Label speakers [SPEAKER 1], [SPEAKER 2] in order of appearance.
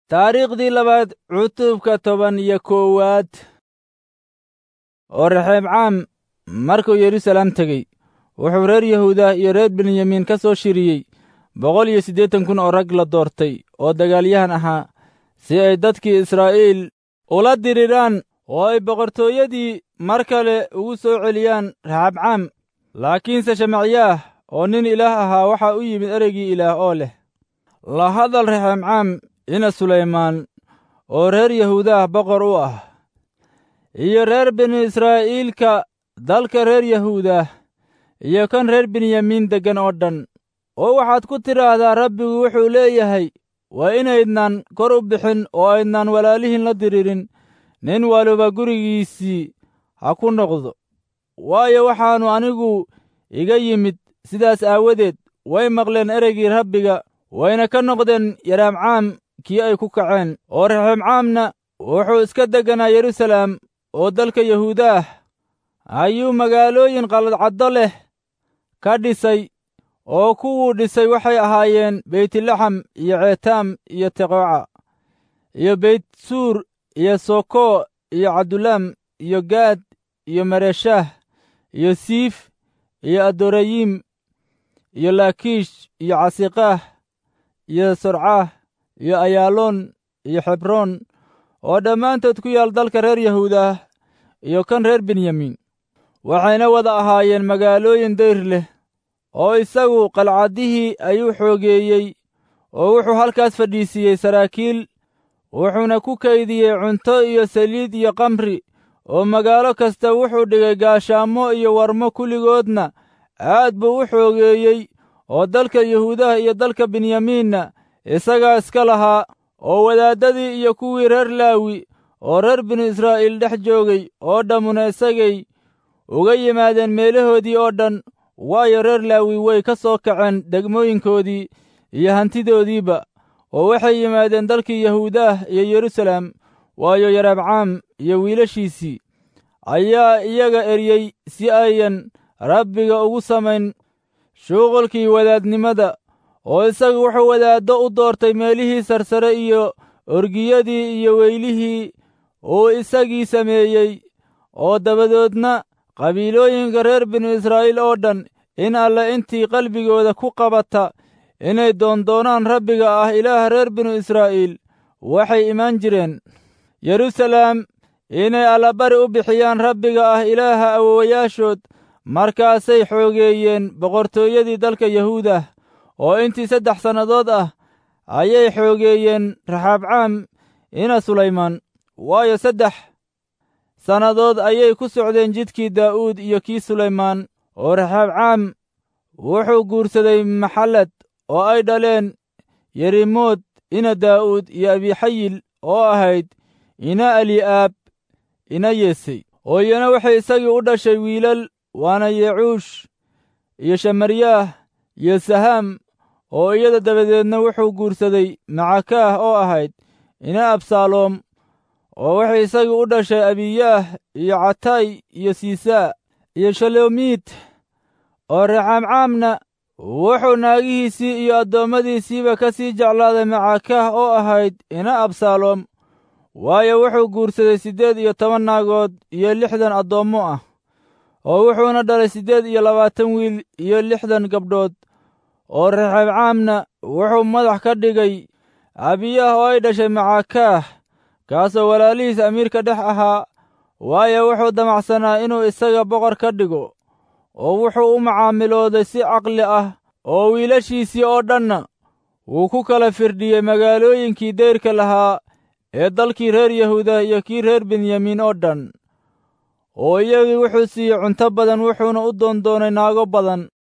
[SPEAKER 1] taariikhdii labaad cutubka toban iyo koowaad oo rexeebcaam markuu yeruusalaam tegey wuxuu reer yahuuda iyo reer benyamiin ka soo shiriyey boqol iyo siddeetan kun oo rag la doortay oo dagaalyahan ahaa si ay dadkii israa'iil ula diriraan oo ay boqortooyadii mar kale ugu soo celiyaan rexeebcaam laakiinse shemacyaah oo nin ilaah ahaa waxaa u yimid ereygii ilaah oo leh la hadal rexeebcaam ina sulaymaan oo reer yahuudaah boqor u ah iyo reer binu israa'iilka dalka reer yahuudah iyo kan reer benyamiin deggan oo dhan oo waxaad ku tidhaahdaa rabbigu wuxuu leeyahay waa inaydnan kor u bixin oo aydnan walaalihiin la diriirin nin waliba gurigiisii ha ku noqdo waayo waxaannu anigu iga yimid sidaas aawadeed way maqleen ereygii rabbiga wayna ka noqdeen yaraamcaam kii ay ku kaceen oo rexeebcaamna wuxuu iska degganaa yeruusalaam oo dalka yahuudaah ayuu magaalooyin qalcaddo leh ka dhisay oo kuwuu dhisay waxay ahaayeen beytlaxam iyo ceetaam iyo teqooca iyo beytsuur iyo soko iyo cabdulaam iyo gaad iyo mareeshaah iyo siif iyo adorayim iyo laakiish iyo casiqaah iyo sorcaah iyo ayaaloon iyo xebroon oo dhammaantood ku yaal dalka reer yahuudah iyo kan reer benyamiin waxayna wada ahaayeen magaalooyin dayr leh oo isagu qalcaddihii ayuu xoogeeyey oo wuxuu halkaas fadhiisiiyey saraakiil wuxuuna ku kaydiyey cunto iyo saliid iyo kamri oo magaalo kasta wuxuu dhigay gaashaamo iyo warmo kulligoodna aad buu u xoogeeyey oo dalka yahuudaha iyo dalka benyamiinna isagaa iska lahaa oo wadaaddadii iyo kuwii reer laawi oo reer binu israa'iil dhex joogay oo dhammuna isagay uga yimaadeen meelahoodii oo dhan waayo reer laawi way ka soo kaceen degmooyinkoodii iyo hantidoodiiba oo waxay yimaadeen dalkii yahuudaah iyo yeruusalaam waayo yaraabcaam iyo wiilashiisii ayaa iyaga eryey si ayan rabbiga ugu samayn shuqulkii wadaadnimada oo isagu wuxuu wadaaddo u doortay meelihii sarsare iyo orgiyadii iyo weylihii uu isagii sameeyey oo dabadoodna qabiilooyinka reer binu israa'iil oo dhan in alle intii qalbigooda ku qabata inay doondoonaan rabbiga ah ilaaha reer binu israa'iil waxay imaan jireen yeruusalaam inay allabari u bixiyaan rabbiga ah ilaaha awowayaashood markaasay xoogeeyeen boqortooyadii dalka yahuudah oo intii saddex sannadood ah ayay xoogeeyeen raxaabcaam ina sulaymaan waayo saddex sannadood ayay ku socdeen jidkii daa'uud iyo kii sulaymaan oo raxaabcaam wuxuu guursaday maxallad oo ay dhaleen yerimood ina daa'uud iyo abixayil oo ahayd ina ali'aab ina yeesay oo iyana waxay isagii u dhashay wiilal waana yecuush iyo shamaryaah iyo sahaam oo iyada dabadeedna wuxuu guursaday macakaah oo ahayd ina absaaloom oo waxay isagii u dhashay abiyaah iyo catay iyo siisaa iyo shalomiit oo reexaamcaamna wuxuu naagihiisii iyo addoommadiisiiba ka sii jeclaaday macakaah oo ahayd ina absaaloom waayo wuxuu guursaday siddeed iyo toban naagood iyo lixdan addoommo ah oo wuxuuna dhalay siddeed iyo labaatan wiil iyo lixdan gabdhood oo reexaabcaamna wuxuu madax ka dhigay abiyaah oo ay dhashay macakaah kaasoo walaalihiis amiirka dhex ahaa waayo wuxuu damacsanaa inuu isaga boqor ka dhigo oo wuxuu u macaamilooday si caqli ah oo wiilashiisii oo dhanna wuu ku kala firdhiyey magaalooyinkii dayrka lahaa ee dalkii reer yahuuda iyo kii reer benyamiin oo dhan oo iyagii wuxuu siiyey cunto badan wuxuuna u doondoonay naago badan